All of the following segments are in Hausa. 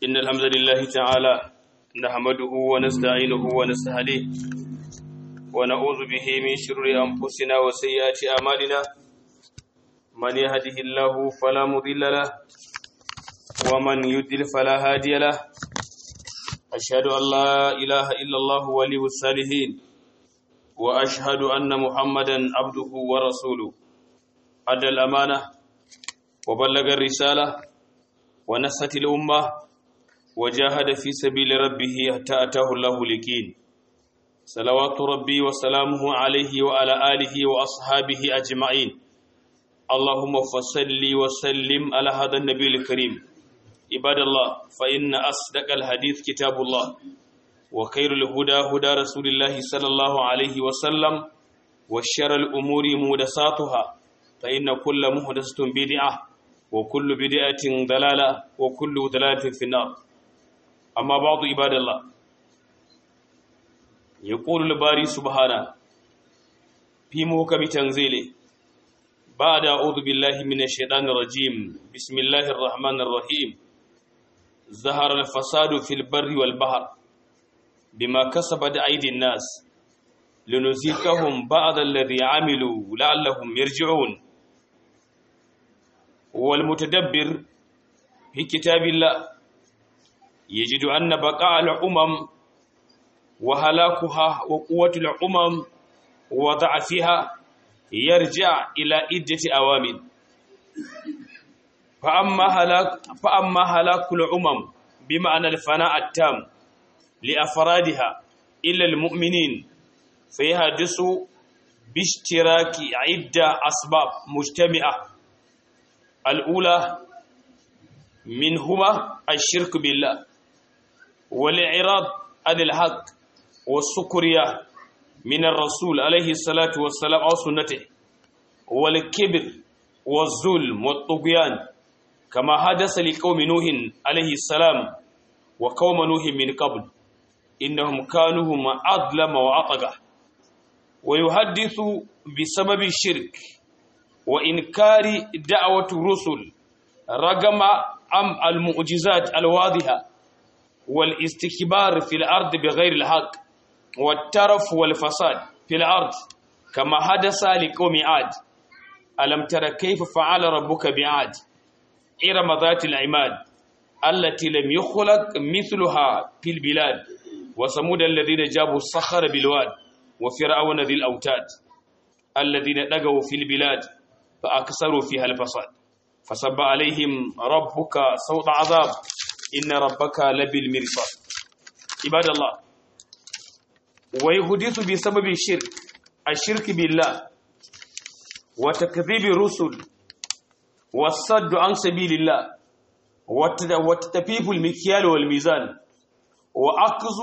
إن الحمد لله تعالى نحمده ونستعينه ونستهديه ونعوذ به من شرور أنفسنا وسيئات أعمالنا من يهده الله فلا مضل له ومن يضلل فلا هادي له أشهد أن لا إله إلا الله ولي الصالحين وأشهد أن محمدا عبده ورسوله أدى الأمانة وبلغ الرسالة ونصت الأمة وجاهد في سبيل ربه حتى أتاه الله اليقين صلوات ربي وسلامه عليه وعلى آله وأصحابه أجمعين اللهم فصل وسلم على هذا النبي الكريم عباد الله فإن أصدق الحديث كتاب الله وخير الهدى هدى رسول الله صلى الله عليه وسلم وشر الأمور مهدساتها فإن كل مهدسة بدعة وكل بدعة ضلالة وكل ضلالة في النار أما بعض عباد الله يقول الباري سبحانه في محكم تنزيله بعد أعوذ بالله من الشيطان الرجيم بسم الله الرحمن الرحيم ظهر الفساد في البر والبحر بما كسبت أيدي الناس لنزيكهم بعض الذي عملوا لعلهم يرجعون والمتدبر في كتاب الله يجد أن بقاء الأمم وهلاكها وقوة الأمم وضعفها يرجع إلى عدة أوامر فأما هلاك فأما هلاك الأمم بمعنى الفناء التام لأفرادها إلا المؤمنين فيحدث باشتراك عدة أسباب مجتمعة الأولى منهما الشرك بالله والإعراض عن الحق والسكرية من الرسول عليه الصلاة والسلام أو سنته والكبر والظلم والطغيان كما حدث لقوم نوح عليه السلام وقوم نوح من قبل إنهم كانوا هم أظلم وأطغى ويحدث بسبب الشرك وإنكار دعوة الرسل رغم أم المعجزات الواضحة والاستكبار في الأرض بغير الحق والترف والفساد في الأرض كما حدث لقوم عاد ألم تر كيف فعل ربك بعاد إرم ذات العماد التي لم يخلق مثلها في البلاد وثمود الذين جابوا الصخر بالواد وفرعون ذي الأوتاد الذين دقوا في البلاد فأكثروا فيها الفساد فصب عليهم ربك صوت عذاب إن ربك لبالمرصاد عباد الله ويحدث بسبب الشرك الشرك بالله وتكذيب الرسل والصد عن سبيل الله وتتفيف المكيال والميزان وأخذ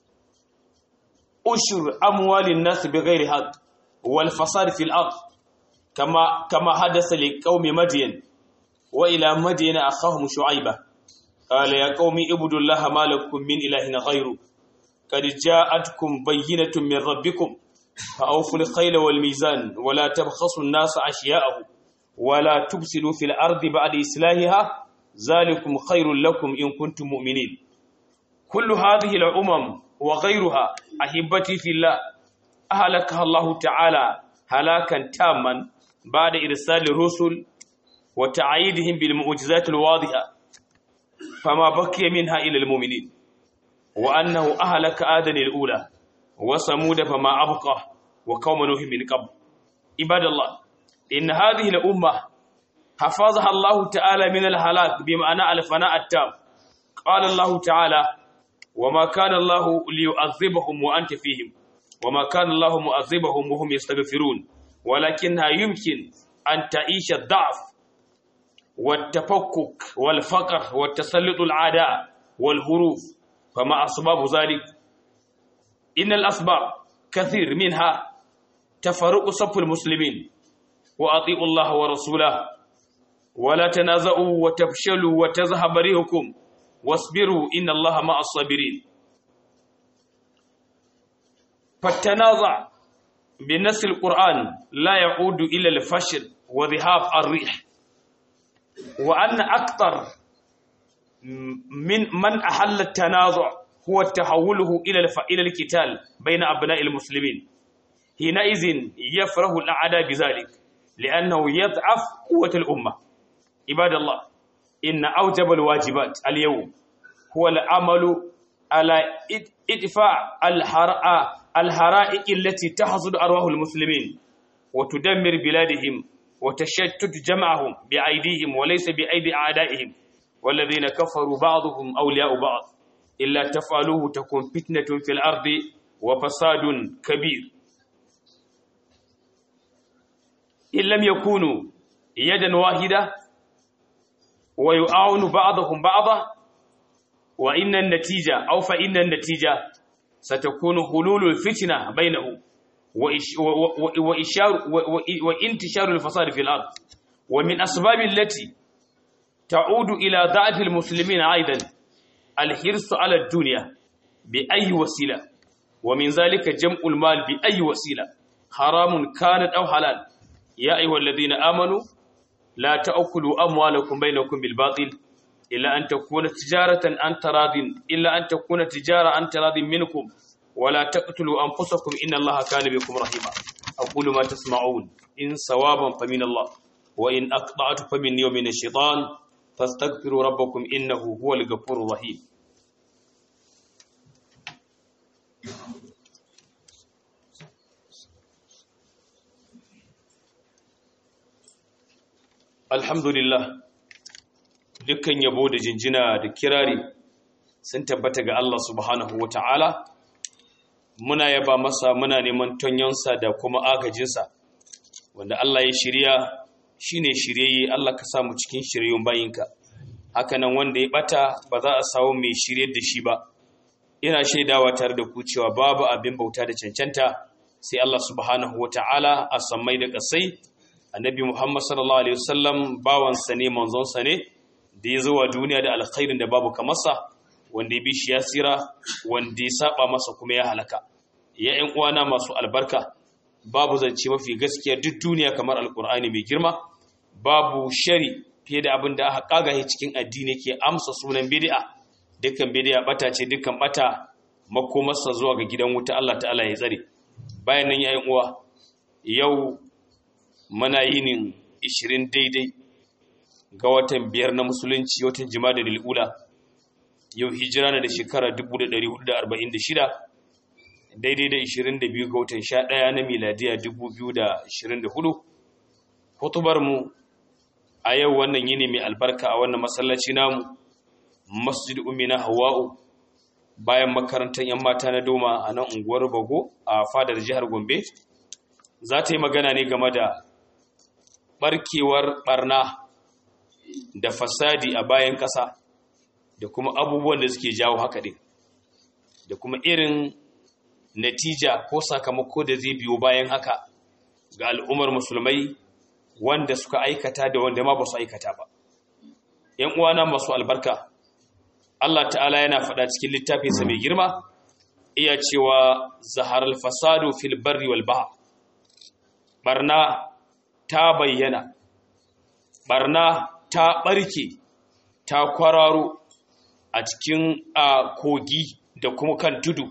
أشر أموال الناس بغير حق والفساد في الأرض كما كما حدث لقوم مدين وإلى مدين أخاهم شعيبة قال يا قوم اعبدوا الله ما لكم من إله غيره قد جاءتكم بينة من ربكم فأوفوا الخيل والميزان ولا تبخسوا الناس أشياءهم ولا تفسدوا في الأرض بعد إصلاحها ذلكم خير لكم إن كنتم مؤمنين كل هذه الأمم وغيرها أحبتي في الله أهلكها الله تعالى هلاكا تاما بعد إرسال الرسل وتعييدهم بالمعجزات الواضحة فما بقي منها إلى المؤمنين وأنه أهلك آدن الأولى وثمود فما أبقى وقوم نوح من قبل عباد الله إن هذه الأمة حفظها الله تعالى من الهلاك بمعنى الفناء التام قال الله تعالى وما كان الله ليعذبهم وأنت فيهم وما كان الله معذبهم وهم يستغفرون ولكنها يمكن أن تعيش الضعف والتفكك والفقر والتسلط العداء والهروف فما أسباب ذلك إن الأسباب كثير منها تفرق صف المسلمين وأطيعوا الله ورسوله ولا تنازعوا وتفشلوا وتذهب ريحكم واصبروا إن الله مع الصابرين فالتنازع بنص القرآن لا يعود إلى الفشل وذهاب الريح وأن أكثر من من أحل التنازع هو تحوله إلى إلى القتال بين أبناء المسلمين حينئذ يفرح الأعداء بذلك لأنه يضعف قوة الأمة عباد الله إن أوجب الواجبات اليوم هو العمل على إدفاع الحرائق التي تحصد أرواح المسلمين وتدمر بلادهم وتشتت جمعهم بأيديهم وليس بأيدي أعدائهم والذين كفروا بعضهم أولياء بعض إلا تفعلوه تكون فتنة في الأرض وفساد كبير إن لم يكونوا يدا واحدة ويعاون بعضهم بعضا وإن النتيجة أو فإن النتيجة ستكون حلول الفتنة بينهم وإشار وانتشار الفساد في الأرض ومن أسباب التي تعود إلى ضعف المسلمين أيضا الحرص على الدنيا بأي وسيلة ومن ذلك جمع المال بأي وسيلة حرام كانت أو حلال يا أيها الذين آمنوا لا تأكلوا أموالكم بينكم بالباطل إلا أن تكون تجارة عن تراض إلا أن تكون تجارة عن تراض منكم ولا تقتلوا أنفسكم إن الله كان بكم رحيما أقول ما تسمعون إن صوابا فمن الله وإن أقطعت فمن يوم الشيطان فاستغفروا ربكم إنه هو الغفور الرحيم Alhamdulillah dukkan yabo da jinjina da kirari sun tabbata ga Allah subhanahu wa ta'ala muna yaba masa muna neman tonyonsa da kuma agajinsa wanda Allah ya shirya shine shiryayye Allah ka samu cikin shiryun bayinka hakanan wanda ya bata ba za a samu mai shirye da shi ba ina shaidawa tare da ku cewa babu abin bauta da cancanta sai Allah subhanahu wa ta'ala a sammai da kasai annabi Muhammad sallallahu alaihi wasallam bawansa ne manzonsa ne da ya zo wa duniya da alkhairin da babu kamarsa wanda ya bi shi ya tsira wanda ya saba masa kuma ya halaka ya ƴan uwana masu albarka babu zance mafi gaskiya duk duniya kamar alkur'ani mai girma babu shari fiye da abin da aka kagaye cikin addini ke amsa sunan bid'a dukkan bid'a bata ce dukkan bata makomarsa zuwa ga gidan wuta Allah ta'ala ya tsare bayan nan ya ƴan uwa yau muna yinin 20 daidai ga watan biyar na musulunci watan jima'a da lil'ula yau hijira na da shekara 1446 daidai da 22 ga watan 11 na miladiya 2024 hutubar mu a yau wannan yini mai albarka a wannan masallaci namu masjid umina hawa'u bayan makarantar yan mata na doma a nan unguwar bago a fadar jihar gombe za ta yi magana ne game da barkewar barna da fasadi a bayan ƙasa da kuma abubuwan da suke jawo haka ɗin da kuma irin natija ko sakamako da zai biyo bayan haka ga al'ummar musulmai wanda suka aikata da wanda ma ba su aikata ba ‘yan uwana masu albarka Allah ta'ala yana faɗa cikin littafinsa mai girma iya cewa zaharar fasado fil barri wal baha barna ta bayyana barna ta ɓarke ta kwararo a cikin a kogi da kuma kan tudu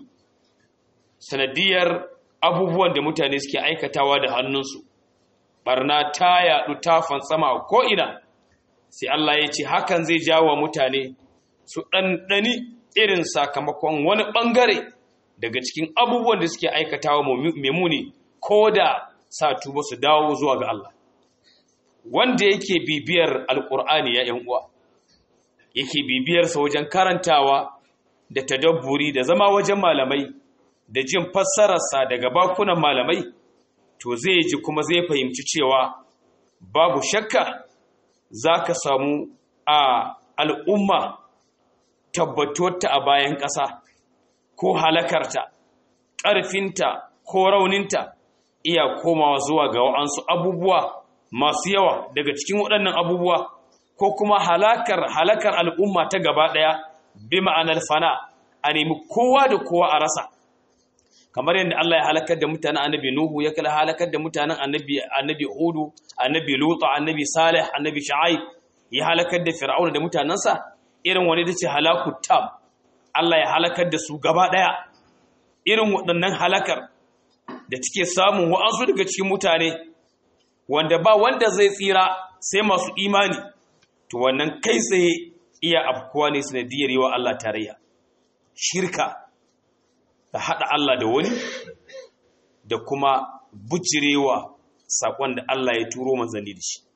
sanadiyar abubuwan da mutane suke aikatawa da hannunsu barna ta yaɗu ta fantsama ko'ina sai Allah ya ce hakan zai jawo mutane su ɗanɗani irin sakamakon wani ɓangare daga cikin abubuwan da suke aikatawa memuni ko da sa tuba su dawo zuwa ga Allah wanda yake bibiyar alkur'ani ya yan uwa yake bibiyarsa wajen karantawa da tadabburi da zama wajen malamai da jin fassararsa daga bakunan malamai to zai ji kuma zai fahimci cewa babu shakka za ka samu a al'umma tabbatuwarta a bayan ƙasa ko halakarta ƙarfinta ko rauninta iya komawa zuwa ga wa'ansu abubuwa masu yawa daga cikin waɗannan abubuwa ko kuma halakar halakar al'umma ta gaba ɗaya bi ma'anar fana a nemi kowa da kowa a rasa kamar yadda Allah ya halakar da mutanen annabi Nuhu ya kala halakar da mutanen annabi annabi Hudu annabi Lut annabi Salih annabi Shu'aib ya halakar da Fir'auna da mutanansa irin wani da ce halaku tam Allah ya halakar da su gaba ɗaya irin waɗannan halakar da take samun wa'ansu daga cikin mutane wanda ba wanda zai tsira sai masu imani to wannan kai tsaye iya afkuwa ne sanadiyar yi wa Allah tarayya shirka da haɗa Allah da wani da kuma bujirewa saƙon da Allah ya turo manzanni da shi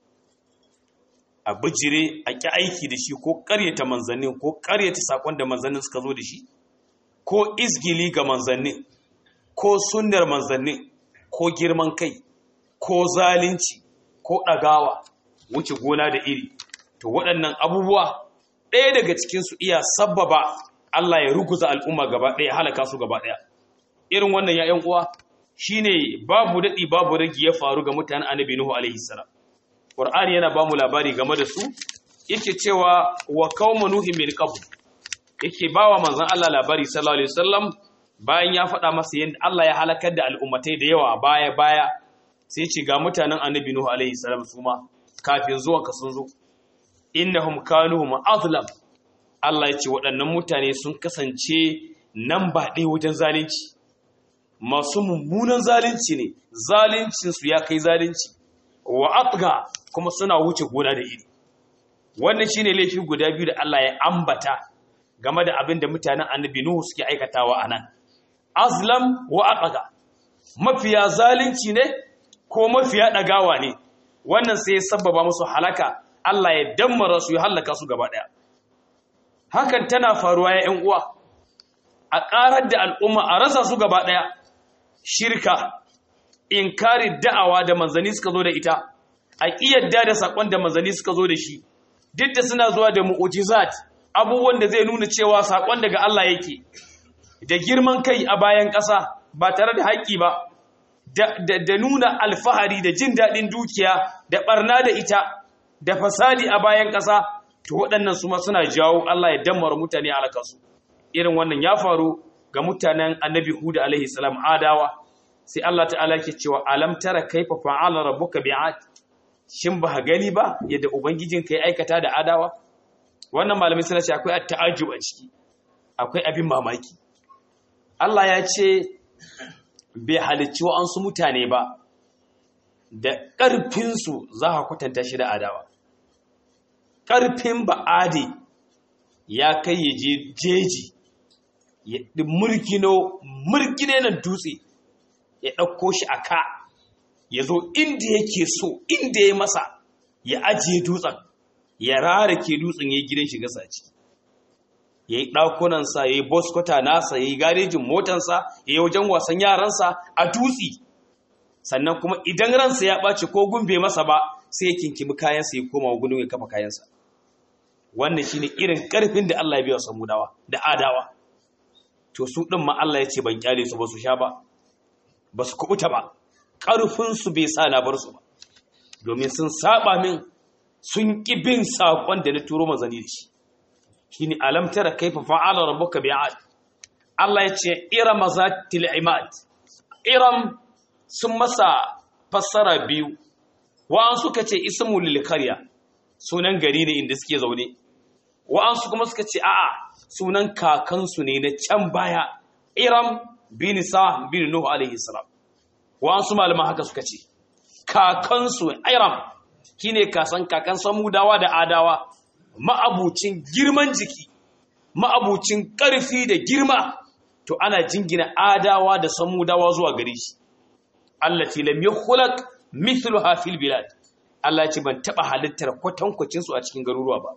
a bijire a ƙi aiki da shi ko ƙaryata manzannin ko ƙaryata saƙon da manzannin suka zo da shi ko izgili ga manzannin ko sunnar manzannin ko girman kai ko zalunci ko ɗagawa wuce gona da iri to waɗannan abubuwa ɗaya daga cikinsu iya sabbaba Allah ya ruguza al'umma gaba ɗaya halaka su gaba ɗaya irin wannan ya uwa shine babu daɗi babu ragi ya faru ga mutanen annabi Nuhu alaihi salam Qur'ani yana ba mu labari game da su yake cewa wa qauma nuhin min qabl yake bawa manzon Allah labari sallallahu alaihi wasallam bayan ya faɗa masa yadda Allah ya halakar da al'ummatai da yawa baya baya sai ce ga mutanen annabi Nuhu alaihi salam su ma kafin zuwan ka sun zo innahum kanu ma'azlam Allah ya ce waɗannan mutane sun kasance nan ba ɗaya wajen zalunci masu mummunan zalunci ne zaluncinsu ya kai zalunci wa atga kuma suna wuce gona da iri wannan shine laifi guda biyu da Allah ya ambata game da abin da mutanen annabi Nuhu suke aikatawa anan azlam wa atga mafiya zalunci ne ko mafiya dagawa ne wannan sai ya sabbaba musu halaka Allah ya dammara su ya halaka su gaba daya hakan tana faruwa ya ƴan uwa a ƙarar da al'umma a rasa su gaba daya shirka inkari da'awa da manzanni suka zo da ita a ƙiyadda da saƙon da manzanni suka zo da shi duk da suna zuwa da mu'ujizat abubuwan da zai nuna cewa saƙon daga Allah yake da girman kai a bayan ƙasa ba tare da haƙƙi ba da nuna alfahari da jin daɗin dukiya da ɓarna da ita da fasadi a bayan ƙasa to waɗannan su ma suna jawo Allah ya dammara mutane a alakasu irin wannan ya faru ga mutanen annabi Hud alaihi salam adawa sai Allah ta'ala ke cewa alam tara kaifa fa'ala rabbuka bi'ad shin ba gani ba yadda ubangijinka ya aikata da adawa wannan malamai suna ce akwai at-ta'ajjub a ciki akwai abin mamaki Allah ya ce bai halicci wa'ansu mutane ba da ƙarfinsu za ka kwatanta shi da adawa ƙarfin ba'adi ya kai ya je jeji ya murgino murgine nan dutse ya ɗauko shi a ka ya zo inda yake so inda ya masa ya ajiye dutsen ya rara ke dutsen ya yi gidan shiga saci ya yi ɗakunansa ya yi boskota nasa ya yi garejin motansa ya yi wajen wasan yaransa a dutse sannan kuma idan ransa ya ɓace ko gumbe masa ba sai ya kinkimi kayansa ya koma gudun ya kafa kayansa wannan shine irin ƙarfin da Allah ya biya samudawa da adawa to su ɗin ma Allah ya ce ban kyale su ba su sha ba ba su kubuta ba ƙarfinsu bai sa na bar su ba domin sun saba min sun ƙi bin saƙon da na turo manzanni da shi shi ne alamtara kaifa fa'ala rabbuka bi'ad Allah ya ce iram zatil imad iram sun masa fassara biyu wa'an suka ce ismu lil qarya sunan gari ne inda suke zaune wa'an su kuma suka ce a'a sunan kakansu ne na can baya iram bin sa bin nuhu alaihi salam wa'ansu malaman haka suka ce kakansu iram shine kasan kakan samudawa da adawa ma'abucin girman jiki ma'abucin ƙarfi da girma to ana jingina adawa da samudawa zuwa gare shi allati lam yukhlaq mithluha fil bilad Allah ce ban taba halittar kwatankwacin su a cikin garuruwa ba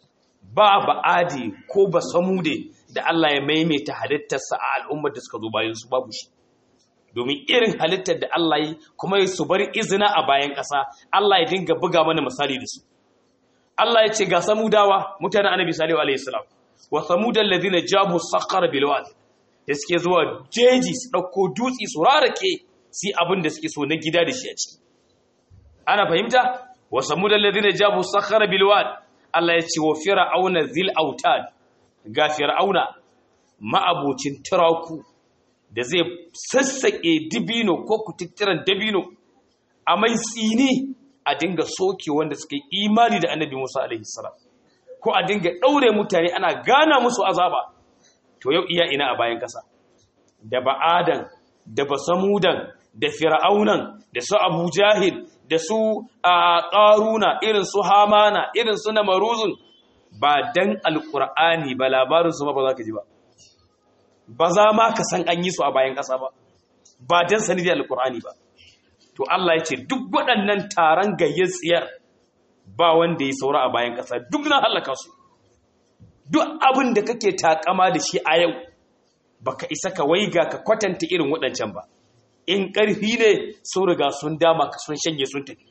ba ba adi ko ba samude da Allah ya maimaita halittarsa a al'ummar da suka zo bayan su babu shi domin irin halittar da Allah yi kuma ya su bar izina a bayan ƙasa Allah ya dinga buga mana misali da su Allah ya ce ga samudawa mutanen annabi salihu alaihi salam wa samudan ladina jabu sakhara bil wad da suke zuwa jeji su dauko dutsi su rarake su abin da suke so na gida da shi a ciki ana fahimta wa samudan ladina jabu sakhara bil wad Allah ya ce wa fir'auna zil autad ga fir'auna ma'abucin turaku da zai sassaƙe dibino ko kututturan dabino a mai tsini a dinga soke wanda suka yi imani da annabi Musa alaihi salam ko a dinga ɗaure mutane ana gana musu azaba to yau iya ina a bayan ƙasa da ba'adan da basamudan da fir'aunan da su abu jahil da su a ƙaruna irin su hamana irin su na maruzun ba dan alƙur'ani ba labarinsu ba ba za ka ji ba ba za ma ka san an yi su a bayan ƙasa ba ba dan sanidiyar alƙur'ani ba to Allah ya ce duk waɗannan taron gayyar tsiyar ba wanda ya saura a bayan ƙasa duk na halaka su duk abin da kake takama da shi a yau baka isa ka waiga ka kwatanta irin waɗancan ba in ƙarfi ne sun riga sun dama ka sun shanye sun tafi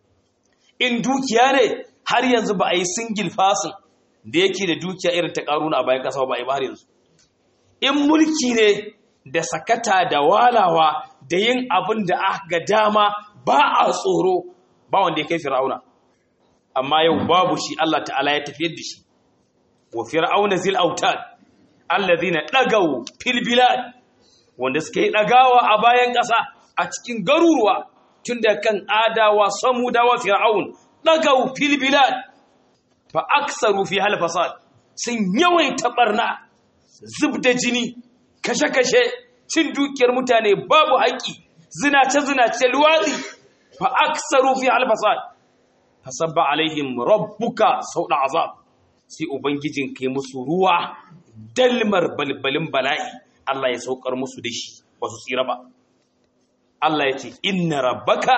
in dukiya ne har yanzu ba a yi singil fasin da yake da dukiya irin ta ƙaruna a bayan ƙasa ba a yi ba har yanzu in mulki ne da sakata da walawa da yin abin da aka ga dama ba a tsoro ba wanda ya kai fir'auna amma yau babu shi Allah ta'ala ya tafiyar da shi wa fir'auna zil autad alladhina dagaw fil bilad wanda suka yi dagawa a bayan ƙasa a cikin garuruwa tunda kan adawa samudawa fir'aun dagaw fil bilad fa aksaru fi hal fasad sun yawaita barna zubda jini kashe-kashe cin dukiyar mutane babu haƙi zinace-zinace luwazi fa aksaru fi hal fasad fasabba alaihim rabbuka sauda azab sai ubangijin kai musu ruwa dalmar balbalin bala'i Allah ya saukar musu da shi ba su tsira ba Allah ya ce inna rabbaka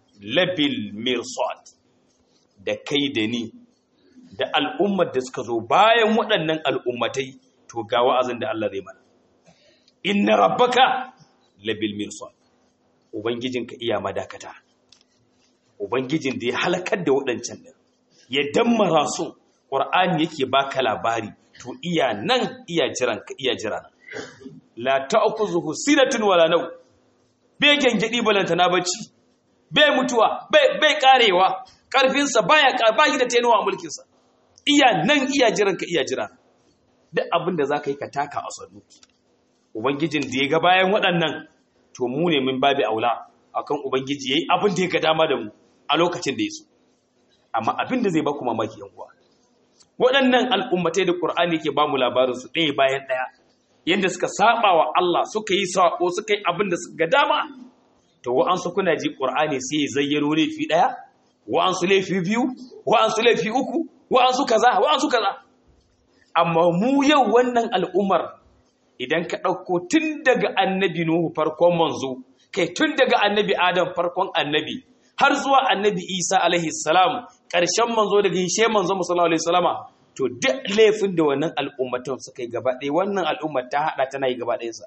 labil mirsad da kai da ni da al'ummar da suka zo bayan waɗannan al'ummatai to ga wa'azin da Allah zai mana inna rabbaka labil mirsad ubangijinka iya madakata ubangijin da ya halakar da waɗancan ɗin ya dammara su ƙwar'ani yake baka labari to iya nan iya jiran ka iya jira nan la ta'khudhuhu sinatun wala naw bai gengedi balanta na bacci bai mutuwa bai bai karewa karfin sa baya ba da tenuwa a mulkin sa iya nan iya jiran ka iya jira duk abin da zaka yi ka taka a sannu ubangijin da ya ga bayan waɗannan to mu ne min babi aula akan ubangiji yayi abin da ya ga dama da mu a lokacin da ya so amma abin da zai ba ku mamaki yan uwa waɗannan al'ummatai da Qur'ani ke ba mu labarin su ɗaya bayan ɗaya yanda suka saba wa Allah suka yi sako suka yi abin da suka ga dama to wa'ansu kuna ji Qur'ani sai ya zayyano laifi ɗaya wa'ansu laifi biyu wa'ansu laifi uku wa'ansu kaza wa'ansu kaza amma mu yau wannan al'ummar idan ka ɗauko tun daga annabi Nuhu farkon manzo kai tun daga annabi Adam farkon annabi har zuwa annabi Isa alaihi salam ƙarshen manzo daga hishe manzo sallallahu alaihi salama to duk laifin da wannan al'ummatan suka yi gaba ɗaya wannan al'ummar ta haɗa tana yi gaba ɗayansa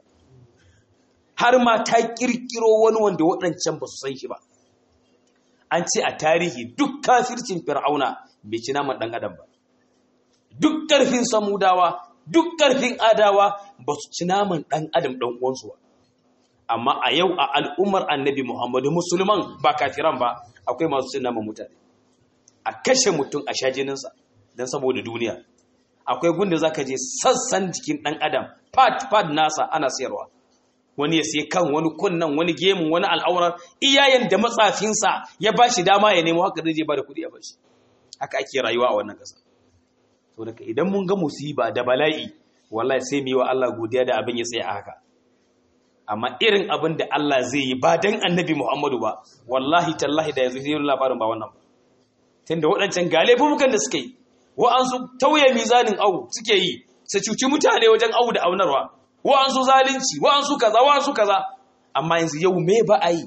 har ma ta ƙirƙiro wani wanda waɗancan ba su san shi ba an ce a tarihi duk kafircin fir'auna bai ci naman ɗan adam ba duk ƙarfin samudawa duk ƙarfin adawa ba su ci naman ɗan adam ɗan uwansu ba amma a yau a al'ummar annabi muhammadu musulman ba kafiran ba akwai masu cin naman mutane a kashe mutum a sha jininsa don saboda duniya akwai gunda za ka je sassan jikin ɗan adam pad-pad nasa ana sayarwa wani ya sai kan wani kunnan wani gemun wani al'aurar iyayen da matsafinsa ya ba shi dama ya nemo haka zai je ba da kuɗi a bashi haka ake rayuwa a wannan ƙasa so daga idan mun ga musiba da bala'i wallahi sai mu yi wa Allah godiya da abin ya tsaya a haka amma irin abin da Allah zai yi ba dan annabi Muhammadu ba wallahi tallahi da yanzu sai labarin ba wannan ba tunda waɗancan galebubukan da suka yi wa'ansu tauye mizanin au suke yi su cuci mutane wajen au da aunarwa wa'ansu zalunci wa'ansu kaza wa'ansu kaza amma yanzu yau me ba a yi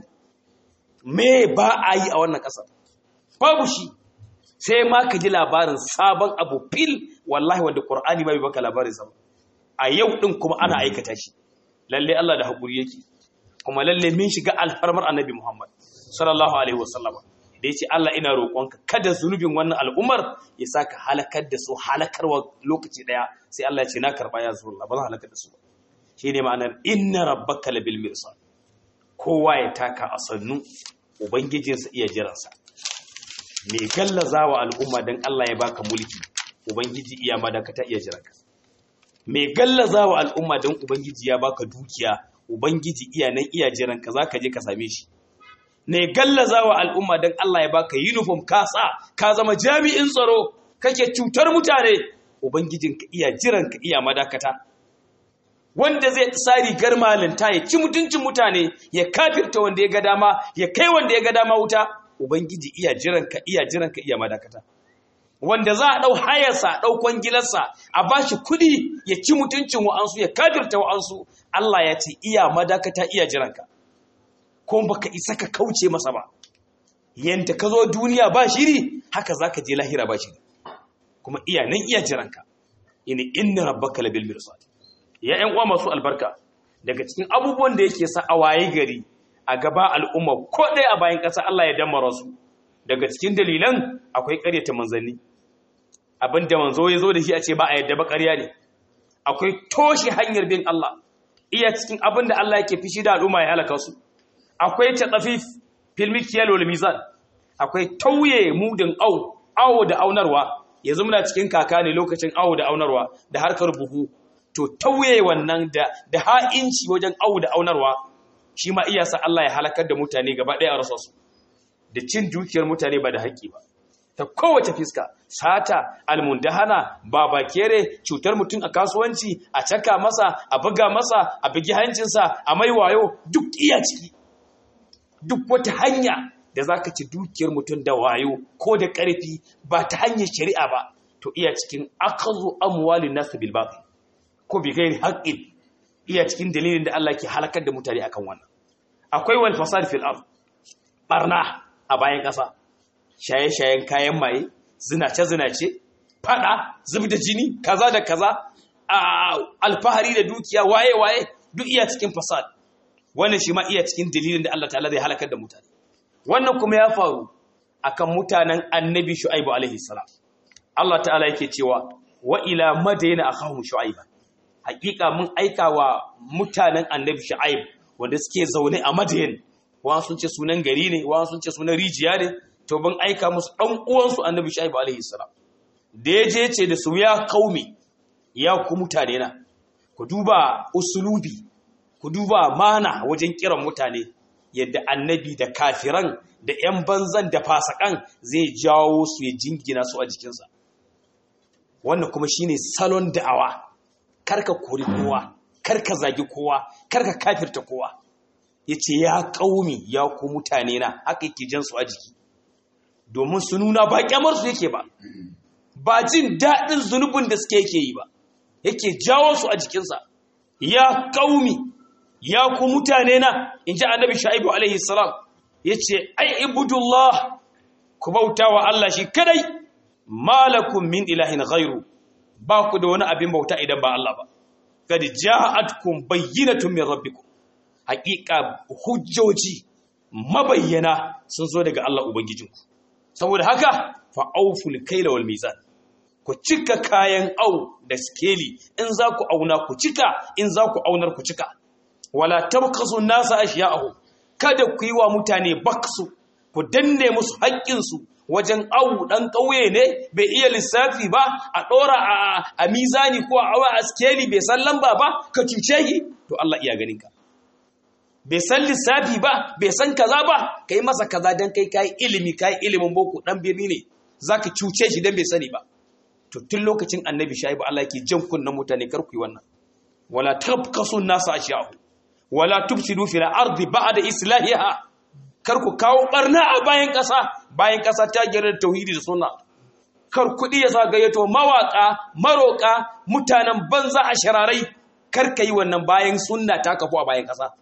me ba a yi a wannan ƙasar babu shi sai ma ka ji labarin sabon abu fil wallahi wanda ƙur'ani ma bai baka labarin sa a yau ɗin kuma ana aikata shi lalle Allah da haƙuri yake kuma lalle min shiga alfarmar annabi Muhammad sallallahu alaihi wasallama da ya ce Allah ina roƙonka kada zunubin wannan al'ummar ya sa ka halakar da su halakarwa lokaci ɗaya sai Allah ya ce na karɓa ya zuwa Allah ba zan halakar da su ba shi ne ma'anar inna rabbaka labil mirsad kowa ya taka a sannu ubangijinsa iya jiransa me gallaza wa al'umma don Allah ya baka mulki ubangiji iya madakata iya jiranka me gallaza wa al'umma don ubangiji ya baka dukiya ubangiji iya nan iya jiranka zaka je ka same shi ne gallaza wa al'umma don Allah ya baka uniform ka sa ka zama jami'in tsaro kake cutar mutane ubangijinka iya jiranka iya madakata wanda zai sa rigar malinta ya ci mutuncin mutane ya kafirta wanda ya ga dama ya kai wanda ya ga dama wuta ubangiji iya jiranka iya jiranka iya madakata wanda za a ɗau hayarsa a ɗau kwangilarsa a ba shi kuɗi ya ci mutuncin wa'ansu ya kafirta wa'ansu Allah ya ce iya madakata iya jiranka ko baka isa ka kauce masa ba yanda ka zo duniya ba shiri haka za ka je lahira ba shiri kuma iya nan iya jiranka ini inna rabbaka labil mirsad ya ƴan uwa masu albarka daga cikin abubuwan da yake sa a waye gari a gaba al'umma ko ɗaya a bayan ƙasa Allah ya dammara su daga cikin dalilan akwai ƙaryata manzanni abin da manzo ya zo da shi a ce ba a yadda ba ƙarya ne akwai toshe hanyar bin Allah iya cikin abin da Allah yake fishi da al'umma ya halaka su akwai tatsafif filmikiyal wal mizan akwai tauye mudin au awo da aunarwa yanzu muna cikin kaka ne lokacin awo da aunarwa da harkar buhu to tauye wannan da da ha'inci wajen awo da aunarwa shi ma iya sa Allah ya halakar da mutane gaba ɗaya a rasa su da cin dukiyar mutane ba da haƙƙi ba ta kowace fiska sata almundahana babakere cutar mutum a kasuwanci a caka masa a buga masa a bugi hancinsa a mai wayo duk iya ciki duk wata hanya da za ka ci dukiyar mutum da wayo ko da ƙarfi ba ta hanyar shari'a ba to iya cikin akazu amwalin nasu bil batil ko bi gairi haqqin iya cikin dalilin da Allah ke halakar da mutane akan wannan akwai wal fasad fil ard barna a bayan ƙasa shaye-shayen kayan maye zinace-zinace fada zub da jini kaza da kaza alfahari da dukiya waye-waye duk iya cikin fasad wannan shi ma iya cikin dalilin da Allah ta'ala zai halakar da mutane wannan kuma ya faru akan mutanen annabi shu'aibu alaihi salam Allah ta'ala yake cewa wa ila madayna akhahum shu'aiba hakika mun aika wa mutanen annabi shu'aib wanda suke zaune a madayan wa sun ce sunan gari ne wa sun ce sunan rijiya ne to ban aika musu dan uwansu annabi shu'aib alaihi salam da yaje ce da su ya kaumi ya ku mutane na ku duba usulubi ku duba mana wajen kiran mutane yadda annabi da kafiran da 'yan banzan da fasakan zai jawo su ya jingina su a jikinsa wannan kuma shine salon da'awa karka kori kowa karka zagi kowa karka kafirta kowa yace ya kaumi ya ku mutane na haka yake jan su a jiki domin su nuna ba kyamar su yake ba ba jin daɗin zunubin da suke yake yi ba yake jawo su a jikinsa ya kaumi ya ku mutane na in ji annabi sha'ibu alaihi salam ya ce ai ibudullah ku bauta wa Allah shi kadai malakun min ilahin ghairu ba ku da wani abin bauta idan ba Allah ba kad ja'atkum bayyinatun min rabbikum haqiqa hujjoji mabayyana sun zo daga Allah ubangijinku saboda haka fa auful kaila wal mizan ku cika kayan au da skeli in za ku auna ku cika in za ku aunar ku cika wala tabkasu nasa ashiya'ahu kada ku yi wa mutane baksu ku danne musu haƙƙinsu wajen awu ɗan ƙauye ne bai iya lissafi ba a ɗora a mizani ko a awa a skeli bai san lamba ba ka cuce shi to Allah iya ganin ka bai san lissafi ba bai san kaza ba kai masa kaza dan kai kai ilimi kai ilimin boko dan birni ne zaka cuce shi dan bai sani ba to tun lokacin annabi shaibu Allah yake jan kunnan mutane kar ku yi wannan wala tabkasu nasa ashiya'ahu wala tufsidu fil ardi ba'da islahiha kar ku kawo barna a bayan ƙasa bayan ƙasa ta gera da tauhidi da sunna kar kudi ya zagayeto mawaka maroka mutanen banza a shararai kar kai wannan bayan sunna ta kafu a bayan ƙasa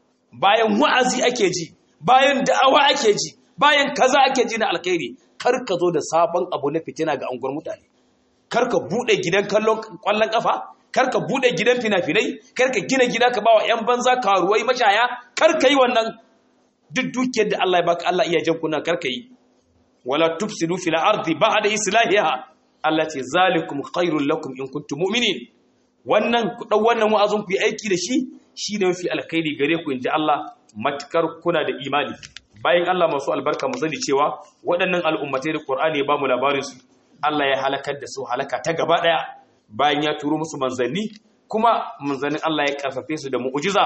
bayan wa'azi ake ji bayan da'awa ake ji bayan kaza ake ji na alkhairi kar ka zo da sabon abu na fitina ga anguwar mutane kar ka bude gidan kallon kwallon kafa kar ka bude gidan fina-finai kar ka gina gida ka bawa yan banza karuwai mashaya kar ka yi wannan duk dukiyar da Allah ya baka Allah iya jan kuna kar ka yi wala tufsidu fil ardi ba'da islahiha Allah ce zalikum khairul lakum in kuntum mu'minin wannan ku dau wannan wa'azin ku yi aiki da shi shine mafi alkhairi gare ku inji Allah matkar kuna da imani bayan Allah masu albarka mu sani cewa waɗannan al'ummatai da Qur'ani ya ba mu labarin su Allah ya halakar da su halaka ta gaba daya bayan ya turo musu manzanni kuma manzannin Allah ya karfafe su da mu'ujiza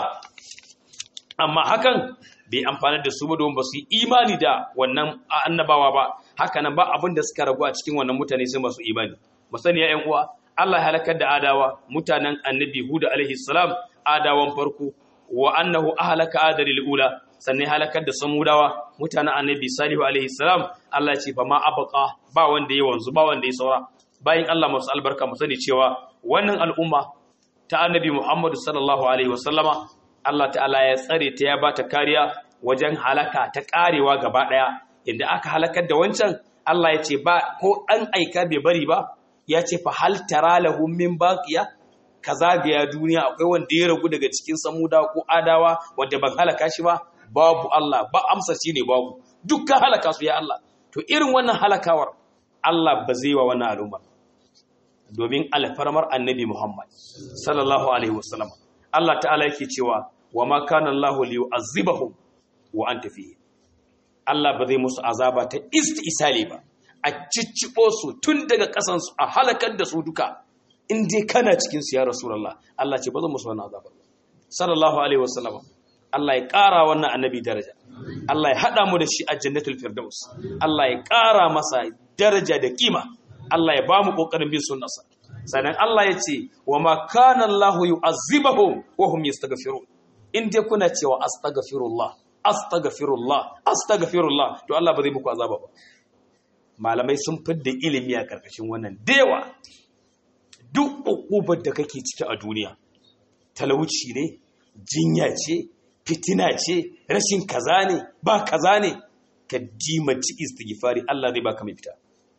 amma hakan bai amfani da su ba don ba su yi imani da wannan annabawa ba haka nan ba abin da suka ragu a cikin wannan mutane sai masu imani mu sani ya ƴan uwa Allah ya halakar da adawa mutanen annabi Hud alaihi salam adawan farko wa annahu ahlaka adalil ula sannan halakar da samudawa mutanen annabi salihu alaihi salam Allah ya ce fa ma abqa ba wanda ya wanzu ba wanda ya saura bayan Allah masu albarka mu sani cewa wannan al'umma ta annabi Muhammadu sallallahu alaihi wasallama Allah ta'ala ya tsare ta ya bata kariya wajen halaka ta karewa gaba daya inda aka halakar da wancan Allah ya ce ba ko dan aika bai bari ba ya ce fa hal tara lahum min baqiya ka zagaya duniya akwai wanda ya ragu daga cikin samuda ko adawa wanda ban halaka shi ba babu Allah ba amsa shi ne babu dukkan halaka su ya Allah to irin wannan halakawar Allah ba zai wa wannan al'umma domin alfarmar annabi Muhammad sallallahu alaihi wasallam Allah ta'ala yake cewa wa ma kana Allahu liyu'azzibahum wa anta fihi Allah ba zai musu azaba ta istisali ba a ciccibo su tun daga kasan su a halakar da su duka in dai kana cikin su ya rasulullah Allah ce ba zan musu wannan azaba sallallahu alaihi wasallam Allah ya ƙara wannan annabi daraja Allah ya haɗa mu da shi a jannatul firdaus Allah ya ƙara masa daraja da kima Allah ya ba mu ƙoƙarin bin sunnarsa sannan Allah ya ce wa ma kana Allahu yu'azzibahum wa hum yastaghfirun in dai kuna cewa astaghfirullah astaghfirullah astaghfirullah to Allah ba zai muku azaba ba malamai sun fidda ilimi a karkashin wannan dewa duk ukubar da kake ciki a duniya talauci ne jinya ce fitina ce rashin kaza ne ba kaza ne ka dimaci istighfari Allah zai baka mai fita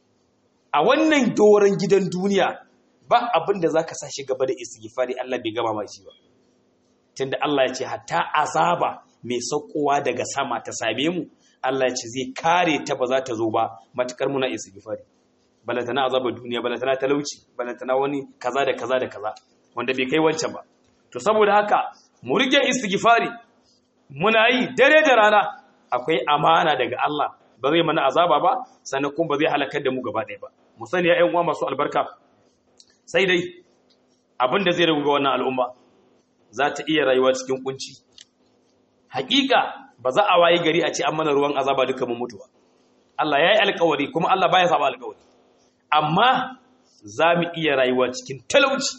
a wannan doron gidan duniya ba abin da zaka sa shi gaba da istighfari Allah bai gama shi ba tunda Allah ya ce hatta azaba mai saukowa daga sama ta same mu Allah ya ce zai kare ta ba za ta zo ba matukar muna istighfari balantana azabar duniya balantana talauci balantana wani kaza da kaza da kaza wanda bai kai wancan ba to saboda haka mu rike istighfari muna yi dare da rana akwai amana daga Allah ba zai mana azaba ba sannan kuma ba zai halakar da mu gaba ɗaya ba mu sani ya ƴan uwa masu albarka sai dai abin da zai ragu ga wannan al'umma za ta iya rayuwa cikin kunci hakika ba za a wayi gari a ce an mana ruwan azaba duka mun mutuwa Allah ya yi alkawari kuma Allah baya saba alkawari amma za mu iya rayuwa cikin talauci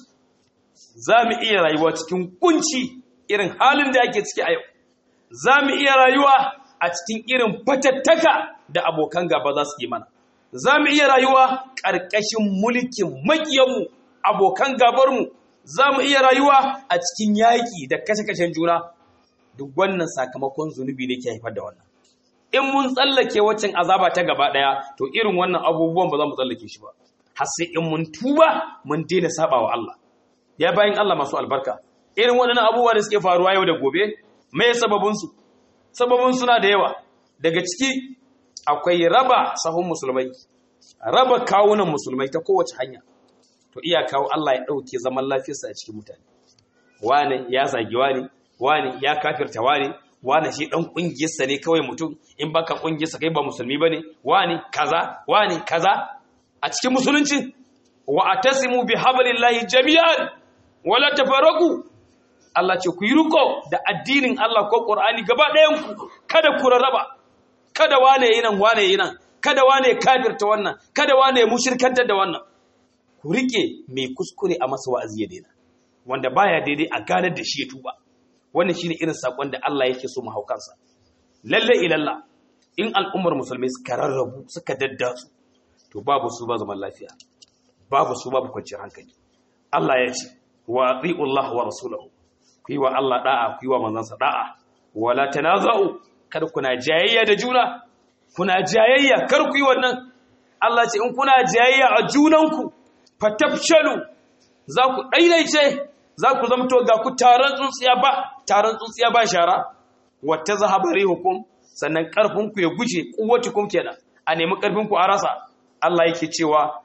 za mu iya rayuwa cikin kunci irin halin da ake ciki a yau za mu iya rayuwa a cikin irin fatattaka da abokan gaba za su yi mana za mu iya rayuwa ƙarƙashin mulkin maƙiyanmu abokan gabarmu za mu iya rayuwa a cikin yaƙi da kashe-kashen juna duk wannan sakamakon zunubi ne ke haifar da wannan in mun tsallake waccan azaba ta gaba ɗaya to irin wannan abubuwan ba za mu tsallake shi ba har sai in mun tuba mun daina saba wa Allah ya bayin Allah masu albarka irin waɗannan abubuwa da suke faruwa yau da gobe me sababinsu sababin suna da yawa daga ciki akwai raba sahun musulmai raba kawunan musulmai ta kowace hanya to iya kawo Allah ya ɗauke zaman lafiyarsa a cikin mutane wane ya zagi wane wane ya kafirta wane wane shi ɗan ƙungiyarsa ne kawai mutum in baka ƙungiyarsa kai ba musulmi ba ne wane kaza wane kaza a cikin musulunci wa atasimu bi hablillahi jami'an wala tafarraqu Allah ce ku yi riko da addinin Allah ko Qur'ani gaba ɗayan ku kada ku rarraba kada wane yi nan wane yi nan kada wane kafirta wannan kada wane mushirkantar da wannan ku rike mai kuskure a masa wa'azi ya daina wanda baya daidai a ganar da shi ya tuba wannan shine irin sakon da Allah yake so mu haukansa lalle ilalla in al'ummar musulmai suka rarrabu suka daddatsu to babu su ba zaman lafiya babu su babu kwanciyar hankali Allah ya ce wa atiullah wa rasulahu ku yi wa Allah da'a ku yi wa manzansa da'a wala tanaza'u kar kuna jayayya da juna kuna jayayya kar ku yi wannan Allah ce in kuna jayayya a junanku fatafshalu za ku daidaice za ku zamto ga ku taron tsuntsiya ba taron tsuntsiya ba shara wata zahabari hukum sannan karfin ku ya guje kuwatukum kenan a nemi karfin ku a rasa Allah yake cewa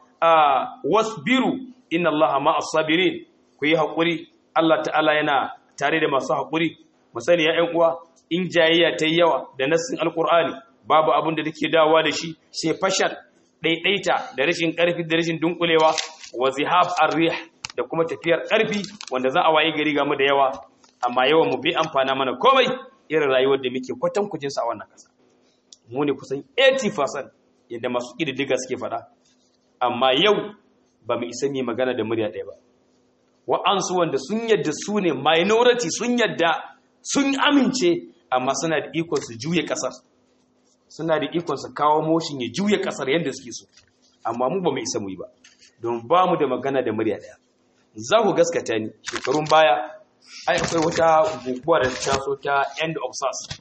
wasbiru inna Allaha ma'as sabirin ku yi hakuri Allah ta'ala yana tare da masu hakuri mu sani ya ƴan uwa in jayayya ta yi yawa da nassin alkur'ani babu abin da take dawowa da shi sai fashal ɗaiɗaita da rashin ƙarfi da rashin dunkulewa wa zihab arrih da kuma tafiyar ƙarfi wanda za a waye gari game da yawa amma yawan mu bai amfana mana komai irin rayuwar da muke kwatan kujin sa a wannan ƙasa mu ne kusan 80% yadda masu ƙididdiga suke faɗa amma yau ba mu isa mai magana da murya ɗaya ba wa'ansu wanda sun yadda su ne minority sun yadda sun amince amma suna da ikon su juya ƙasar suna da ikon su kawo motion ya juya ƙasar yadda suke so amma mu ba mu isa mu yi ba don ba mu da magana da murya ɗaya za ku gaskata ni shekarun baya ai akwai wata guguwa da ta taso ta end of sars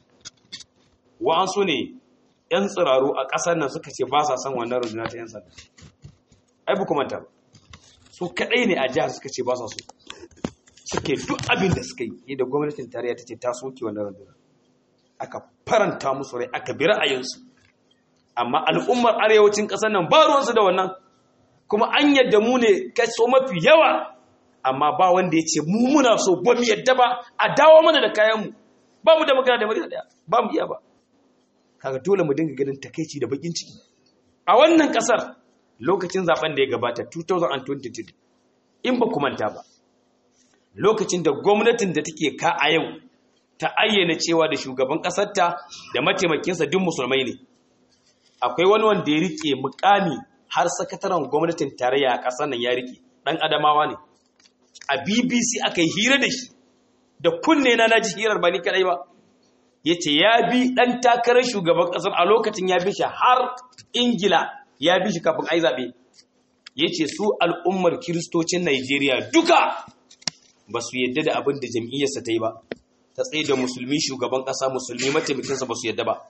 wa'ansu ne yan tsiraru a ƙasar nan suka ce ba sa son wannan runduna ta yan sanda ai bu manta ba su kaɗai ne a jihar suka ce ba sa so suke duk abin da suka yi da gwamnatin tarayya ta ce ta soke wannan runduna aka faranta musu rai aka bi ra'ayinsu amma al'ummar arewacin ƙasar nan ba ruwansu da wannan kuma an yadda mu ne kaso mafi yawa amma ba wanda ya ce mu muna so ba mu yadda ba a dawo mana da kayanmu ba mu da magana da murya daya ba mu iya ba kaga dole mu dinga ganin takeici da bakin ciki a wannan kasar lokacin zaben da ya gabata 2023 in ba ku manta ba lokacin da gwamnatin da take ka a yau ta ayyana cewa da shugaban kasarta da mataimakinsa duk musulmai ne akwai wani wanda ya rike mukami har sakataren gwamnatin tarayya a kasar nan ya rike dan adamawa ne a BBC aka yi hira da shi da kunne na naji hirar ba ni kadai ba yace ya bi dan takarar shugaban kasar a lokacin ya bi shi har Ingila ya bi shi kafin ai zabe yace su al'ummar kiristocin Najeriya duka ba su yadda da abin da jam'iyyarsa ta yi ba ta tsaye da musulmi shugaban kasa musulmi mataimakinsa ba su yadda ba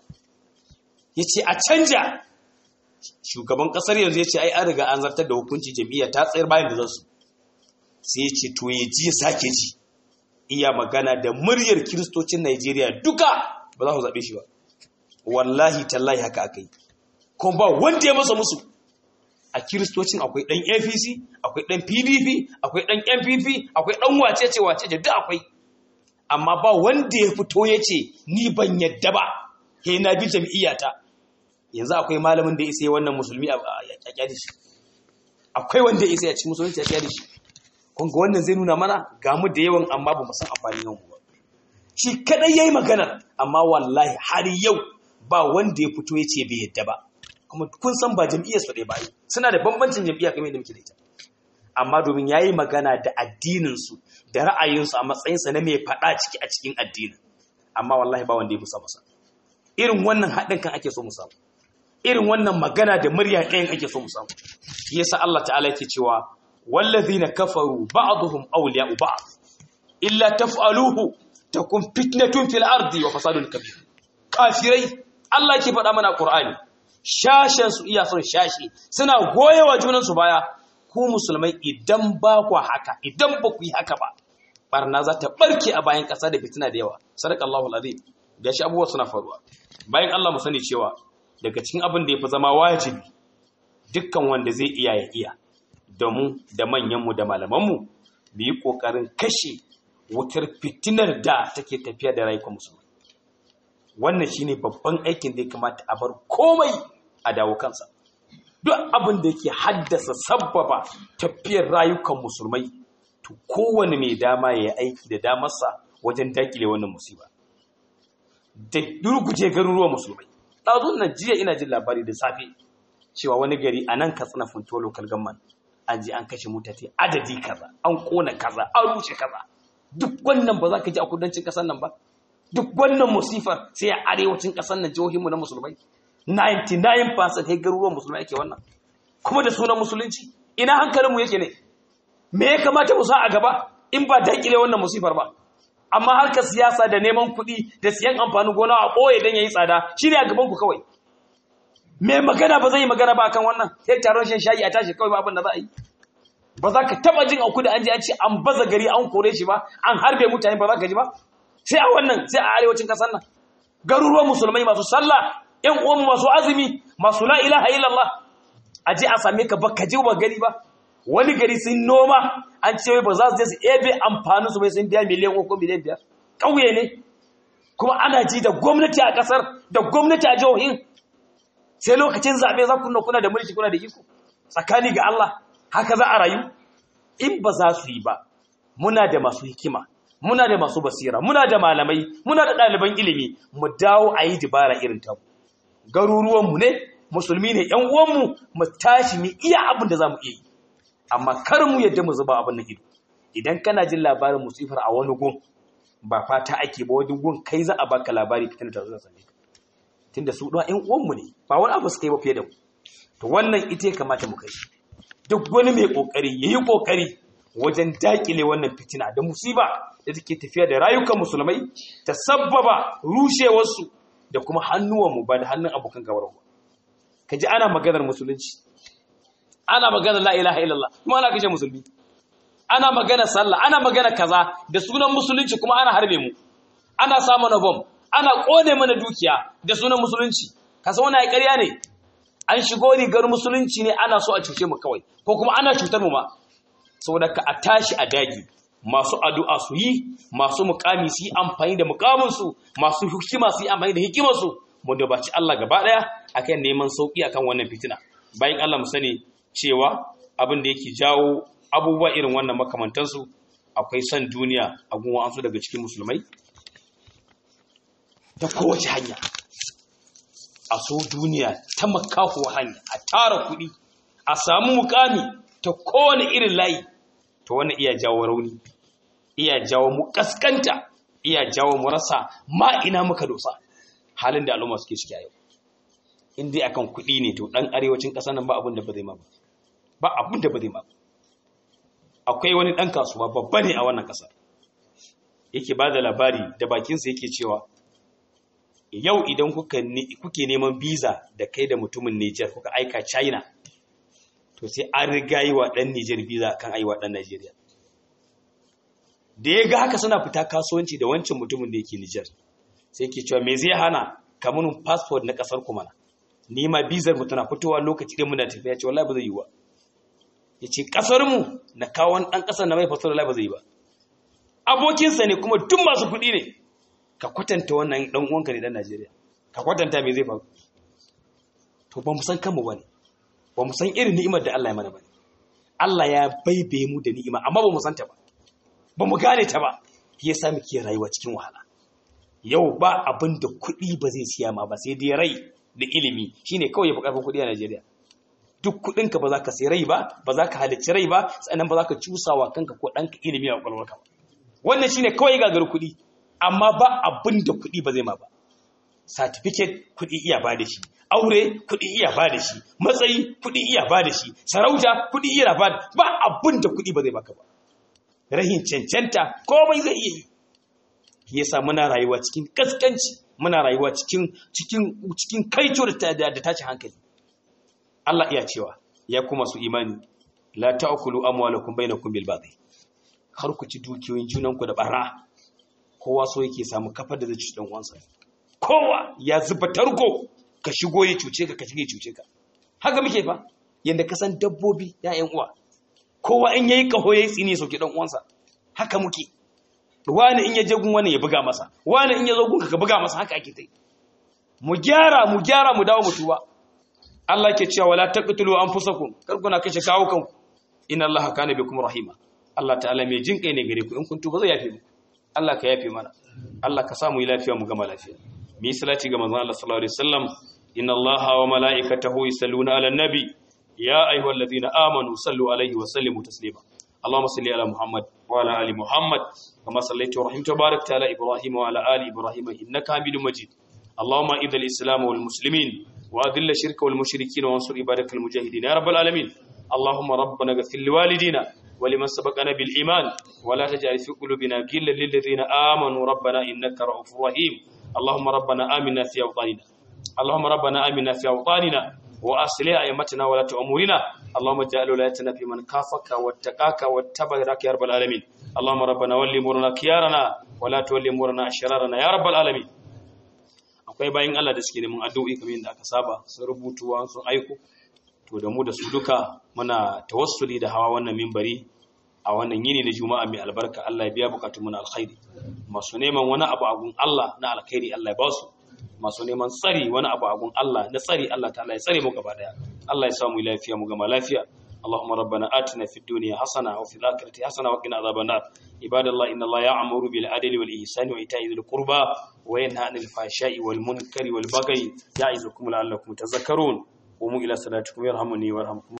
yace a canja shugaban kasar yanzu yace ai an riga an zartar da hukunci jam'iyya ta tsayar bayan da zasu sai ce to ya ji sake ji iya magana da muryar kiristocin Najeriya duka ba za ku zaɓe shi ba wallahi tallahi haka aka yi kuma ba wanda ya masa musu a kiristocin akwai ɗan apc akwai ɗan pdp akwai ɗan npp akwai ɗan wacece wacece duk akwai amma ba wanda ya fito ya ce ni ban yadda ba he na bi jam'iyyata yanzu akwai malamin da ya isa wannan musulmi a kyakya shi akwai wanda ya isa ya ci musulunci ya kyakya shi kun ga wannan zai nuna mana ga mu da yawan amma ba mu san amfanin yawan ba shi kadai yayi magana amma wallahi har yau ba wanda ya fito ya ce bai yadda ba kuma kun san ba jam'iyyar su ɗaya ba suna da bambancin jam'iyya kamar yadda muke da ita amma domin yayi magana da addinin su da ra'ayin su a matsayin sa na mai faɗa ciki a cikin addinin amma wallahi ba wanda ya musa masa irin wannan haɗin kan ake so mu samu irin wannan magana da murya ɗayan ake so mu samu shi yasa Allah ta'ala yake cewa wallazina kafaru ba'dhum awliya'u ba'd illa taf'aluhu takun fitnatun fil ardi wa fasadun kabir kafirai Allah yake faɗa mana Qur'ani shashen su iya son shashi suna goyewa junan su baya ku musulmai idan ba ku haka idan ba ku yi haka ba barna za ta barke a bayan ƙasa da fitina da yawa sadaqallahu alazim gashi abubuwa suna faruwa bayan Allah mu sani cewa daga cikin abin da yafi zama wajibi dukkan wanda zai iya ya iya da mu da manyanmu da malamanmu mu yi ƙoƙarin kashe wutar fitinar da take tafiya da rayuwar musulmi wannan shine babban aikin da ya kamata a bar komai a dawo kansa duk abin da yake haddasa sabbaba tafiyar rayukan musulmai to kowane mai dama ya yi aiki da damarsa wajen dakile wannan musiba da durguje garuruwan musulmai ɗazun nan jiya ina jin labari da safe cewa wani gari a nan katsina funto local government an je an kashe mutane adadi kaza an kona kaza an rushe kaza duk wannan ba za ka ji a kudancin kasar nan ba duk wannan musifar sai a arewacin kasar nan jihohinmu na musulmai 99% sai garuruwan musulmai yake wannan kuma da sunan musulunci ina hankalinmu yake ne me ya kamata mu sa a gaba in ba daƙile wannan musifar ba amma harkar siyasa da neman kuɗi da siyan amfanin gona a ɓoye don ya yi tsada shi ne a gabanku kawai mai magana ba zai yi magana ba kan wannan sai taron shan shayi a tashi kawai ba abin da za a yi ba za ka taba jin auku da an ji an ce an baza gari an kore shi ba an harbe mutane ba za ka ji ba sai a wannan sai a arewacin kasar nan garuruwan musulmai masu sallah yan uwan masu azumi masu la ilaha illallah a je a same ka ba ka ji ba gari ba wani gari sun noma an ce ba za su je su ebe amfanin su bai sun biya miliyan uku miliyan biyar ƙauye ne kuma ana ji da gwamnati a ƙasar da gwamnati a jihohin sai lokacin zaɓe za ku kuna da mulki kuna da iko tsakani ga Allah haka za a rayu in ba za su yi ba muna da masu hikima muna da masu basira muna da malamai muna da ɗaliban ilimi mu dawo a yi dibara irin ta garuruwanmu ne musulmi ne ƴan uwanmu mu tashi mu iya abin da zamu iya yi amma kar mu yadda mu zuba abin nan ido idan kana jin labarin musifar a wani gun ba fata ake ba wani gun kai za a baka labari fitin da zuwa sane tunda su ɗan ƴan uwanmu ne ba wani abu suka yi ba fiye da mu to wannan ita ya kamata mu kai duk wani mai kokari yayi kokari wajen dakile wannan fitina da musiba da take tafiya da rayukan musulmai ta sabbaba rushewarsu da kuma hannuwanmu ba da hannun abokan gabar ba kaji ana maganar musulunci ana maganar la ilaha illallah kuma ana kashe musulmi ana maganar sallah ana maganar kaza da sunan musulunci kuma ana harbe mu ana sa mana bom ana kone mana dukiya da sunan musulunci kasa wani ai ƙarya ne an shigo rigar musulunci ne ana so a cuce mu kawai ko kuma ana cutar mu ma saboda ka a tashi a dagi masu addu'a su yi masu mukami su yi amfani da mukaminsu masu hikima su yi amfani da hikimarsu mu da baci Allah gaba daya akan neman sauki akan wannan fitina bayan Allah mu sani cewa abin da yake jawo abubuwa irin wannan makamantansu akwai son duniya a gunwa an daga cikin musulmai ta kowace hanya a so duniya ta makaho hanya a tara kuɗi a samu mukami ta kowane irin layi to wannan iya jawo rauni iya jawo mu kaskanta iya jawo mu rasa ma ina muka dosa halin da al'umma suke ciki a yau in dai akan kuɗi ne to ɗan arewacin ƙasar nan ba abin da ba zai ma ba ba abin da ba zai ma ba akwai wani ɗan kasuwa babba ne a wannan ƙasar yake ba da labari da bakinsa yake cewa yau idan kuke neman biza da kai da mutumin Nijar kuka aika China to sai an riga yi wa ɗan Nijar biza kan ayi wa ɗan Najeriya. Da ya ga haka suna fita kasuwanci da wancan mutumin da yake Nijar sai ke cewa me zai hana kamunin passport na ƙasar kuma na. Ni ma bizar mu tana fitowa lokaci ɗin muna tafiya ce wallahi ba zai yi ba. Ya ce ƙasar mu na kawo ɗan ƙasar na mai fasar wallahi ba zai yi ba. Abokinsa ne kuma duk masu kuɗi ne. Ka kwatanta wannan ɗan uwanka ne ɗan Najeriya. Ka kwatanta me zai faru. To ba mu san kanmu ba ne. ba mu san irin ni'imar da Allah ya mana ba Allah ya baibaye mu da ni'ima amma ba mu san ta ba ba mu gane ta ba ya sa muke rayuwa cikin wahala yau ba abin da kuɗi ba zai siya ma ba sai dai rai da ilimi shine kawai ya fi ƙarfin kuɗi a Najeriya duk kuɗinka ba za ka sai rai ba ba za ka halicci rai ba sannan ba za ka cusawa kanka ko ɗanka ilimi a ƙwaƙwalwarka ba wannan shine kawai gagar kuɗi amma ba abin da kuɗi ba zai ma ba certificate kuɗi iya ba da shi aure kuɗi iya ba da shi matsayi kuɗi iya ba da shi sarauta kuɗi iya ba da ba abin da kuɗi ba zai baka ba rahin cancanta komai zai iya yi yasa muna rayuwa cikin kaskanci muna rayuwa cikin cikin cikin kaito da da tashi hankali Allah iya cewa ya kuma su imani la ta'kulu amwalakum bainakum bil batil har ku ci dukiyoyin junanku da barra kowa so yake samu kafar da zai ci dan uwansa kowa ya zuba tarko ka shigo ya cuce ka ka shige cuce ka haka muke fa yanda ka san dabbobi ya'yan uwa kowa in yayi kaho yayi tsini sauke dan uwansa haka muke wani in ya je gun wani ya buga masa wani in ya zo gun ka buga masa haka ake tai mu gyara mu gyara mu dawo mu tuba Allah ke cewa wala taqtulu anfusakum kar kuna kashe kawo kanku inna Allah kana bikum rahima Allah ta'ala mai jin kai ne gare ku in kun tuba zai yafe mu Allah ka yafe mana Allah ka samu yi lafiya mu gama lafiya mi salati ga manzon Allah sallallahu alaihi wasallam inna Allaha wa mala'ikatahu yusalluna 'alan nabi ya ayyuhalladhina amanu sallu alaihi wa sallimu taslima Allahumma salli ala Muhammad wa ala ali Muhammad kama sallaita wa rahimta barakta ala Ibrahim wa ala ali Ibrahim innaka Hamidum Majid Allahumma idhil islam wal muslimin wa adhill ash-shirka wal mushrikeen wa ansur ibadakal mujahidin ya rabbal alamin Allahumma rabbana ighfir li walidina ولمن سبقنا بالإيمان ولا تجعل في قلوبنا غلا للذين آمنوا ربنا إنك رؤوف رحيم اللهم ربنا آمنا في أوطاننا اللهم ربنا آمنا في أوطاننا وأصلح أئمتنا ولا أمورنا اللهم اجعل ولايتنا في من كافك واتقاك واتبعك يا رب العالمين اللهم ربنا ولي أمورنا خيارنا ولا تولي أمورنا أشرارنا يا رب العالمين akwai bayan Allah da suke neman addu'o'i kamar yadda aka saba sun rubutuwa sun aiko to da mu da su duka muna tawassuli da hawa wannan mimbari a wannan yini na juma'a mai albarka Allah ya biya bukatun mu na alkhairi masu neman wani abu a gun Allah na alkhairi Allah ya ba su masu neman tsari wani abu a gun Allah na tsari Allah ta'ala ya tsare mu gaba daya Allah ya samu lafiya mu gama lafiya اللهم ربنا آتنا في الدنيا حسنة وفي الآخرة حسنة وقنا عذاب النار عباد الله إن الله يأمر بالعدل والإحسان وإيتاء ذي القربى وينهى عن الفحشاء والمنكر والبغي يعظكم لعلكم تذكرون qumu ila salatikum yarhamuni warhamkum